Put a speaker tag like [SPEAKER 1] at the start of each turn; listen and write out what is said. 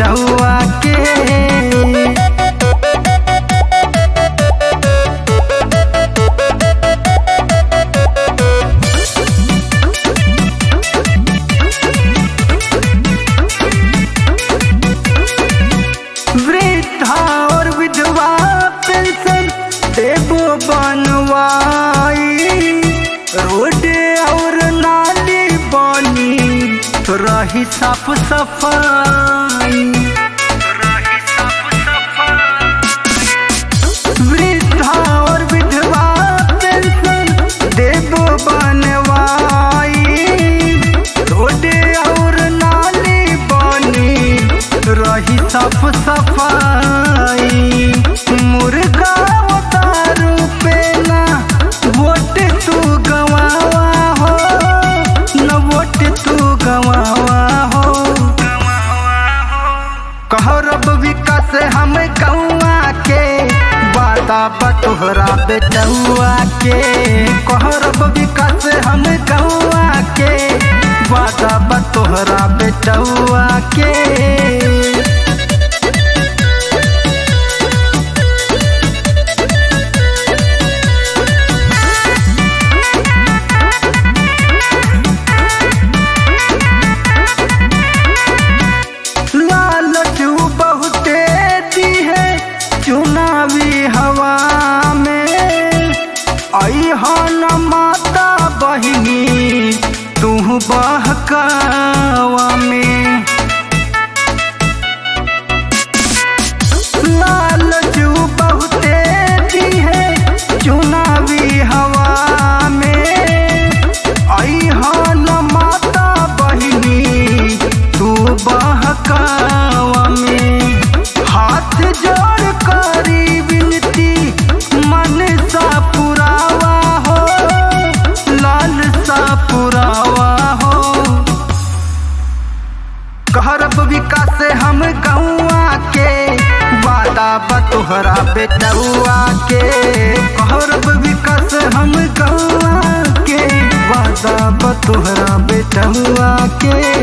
[SPEAKER 1] बेटुआ के वृद्धा और विधवा पेंशन देबो बनवाई रोड और नाली बनी रही साफ सफाई वृद्धा और विधवा पेंशन देबो बनवाई रोड और नाली बनी रही साफ सफाई मुर्गा उतारू पे ना वोट तू गवावा हो न वोट तू गवावा हो कहरब विकास हम गौआ के वादा बतोहरा बेटुआ के कहरब विकास हम गौआ के वादा बतोहरा बेटुआ के लालचू बहुते दी है चुनावी हवा में आई न माता बहिनी तू बहकावा में लालचू बहुते दी है चुनावी हवा में आई न माता बहिनी तू बहकावा में हाथ जोड़ करी विनती मन सा पुरावा हो लाल सा पुरावा हो कहरब विकास हम गौआ के वादा बतोहरा बेटुआ के कहरब विकास हम गौआ के वादा बतोहरा बेटुआ के